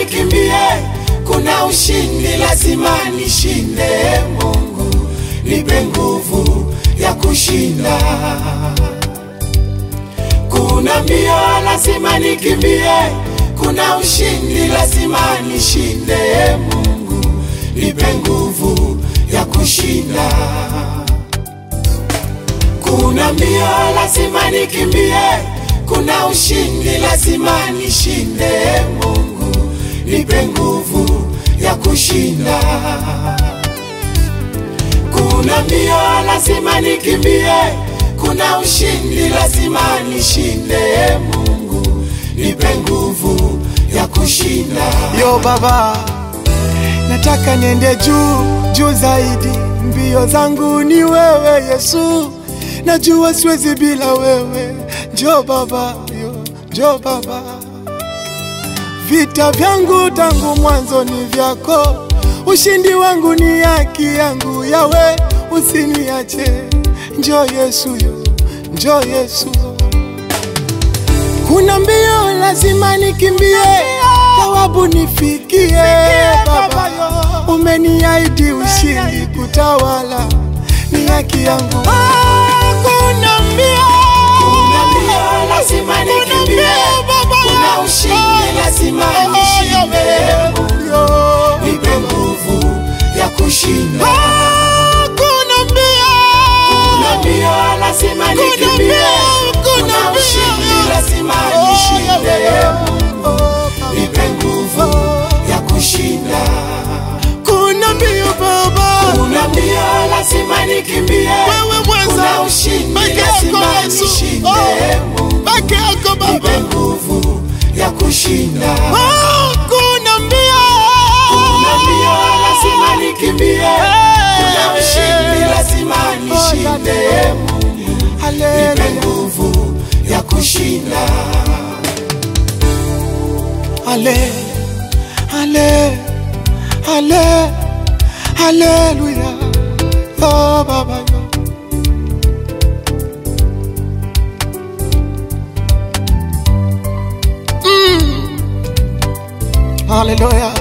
nikimbie, kuna ushindi lazima nishinde. Mungu nipe nguvu ya kushinda. Kuna mbio lazima nikimbie, kuna ushindi lazima nishinde. Mungu nipe nguvu ya kushinda. Kuna mbio lazima nikimbie, kuna ushindi lazima nishinde. Mungu nipe nguvu ya kushinda. Kuna mbio lazima nikimbie, kuna ushindi lazima nishinde. Mungu nipe nguvu ya kushinda. Yo baba, nataka niende juu juu zaidi. Mbio zangu ni wewe Yesu, najua siwezi bila wewe. Njo baba, yo, njo baba. Vita vyangu tangu mwanzo ni vyako, ushindi wangu ni haki yangu. Yawe, usiniache. Njo Yesu, yo, njo Yesu. Kuna mbio lazima nikimbie, thawabu nifikie. Baba, umeniahidi ushindi kutawala, ni haki yangu. Kuna mbio, Kuna mbio lazima nikimbie, kuna ushindi lazima nishinde. Mungu nipe nguvu ya kushinda. kuna mbio, Kuna mbio lazima nikimbie, kuna ushindi lazima nishinde. Mungu nipe nguvu ya kushinda. kuna mbio baba, Kuna mbio lazima nikimbie, wewe kuna mweza ushindi peke yako lazima Yesu, nishinde. Oh, Mungu peke yako nipe baba. nguvu ya kushinda. Oh, kuna mbio, Kuna mbio lazima nikimbie, kuna ushindi lazima nishinde. Mungu nipe Haleluya, nguvu ya kushinda. hale, hale, hale, haleluya. Oh baba, yo. Mm. Haleluya.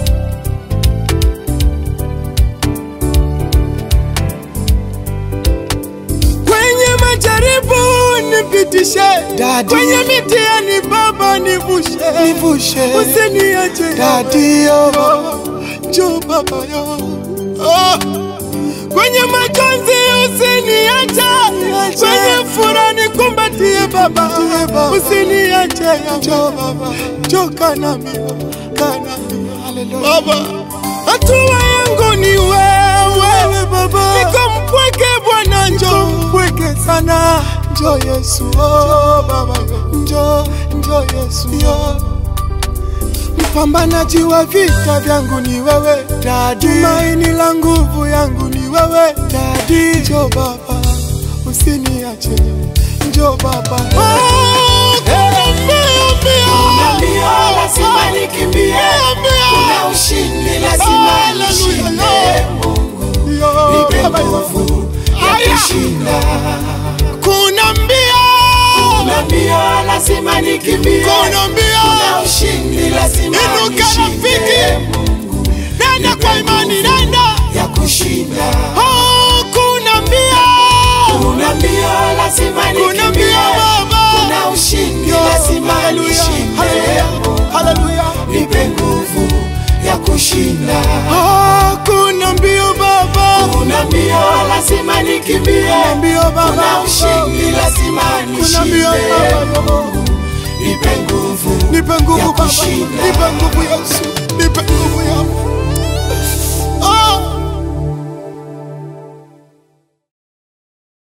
kwenye majaribu nipitishe, Daddy. kwenye mitihani Baba nivushe, nivushe, usiniache Daddy, yo njoo Baba yo oh. Kwenye majonzi usiniache, kwenye furaha nikumbatie Baba, usiniache njoo Baba, njoo kanami, kanami, Baba, hatua yangu ni wewe Baba, niko mpweke Bwana, njoo mpweke sana, njoo Yesu, oh Baba, njoo njoo Yesu, yo mpambanaji wa vita vyangu ni wewe Dadi, tumaini la nguvu yangu ni wewe Dadi, njoo Baba, usiniache, njoo Baba, oh, kuna mbio, mbio. Kuna mbio lazima nikimbie, kuna ushindi lazima Haleluya, nishinde. yo. Mungu Yo, nipe Baba, yo. nguvu ya Aya. kushinda. kuna mbio, Kuna mbio lazima nikimbie, kuna mbio, kuna ushindi lazima Inuka nishinde. rafiki. Mungu nenda kwa imani, nenda. ya kushinda. Oh, kuna mbio, Kuna mbio lazima kuna nikimbie, mbio Baba, kuna ushindi Yo, lazima haleluya, nishinde. haleluya, Mungu haleluya. nipe nguvu ya kushinda. Oh, kuna mbio Baba, Kuna mbio lazima nikimbie, kuna mbio kuna Baba, ushindi lazima kuna mbio nishinde. Baba, Nipe nguvu nipe ya nguvu Baba, kushinda. nipe nguvu Yesu.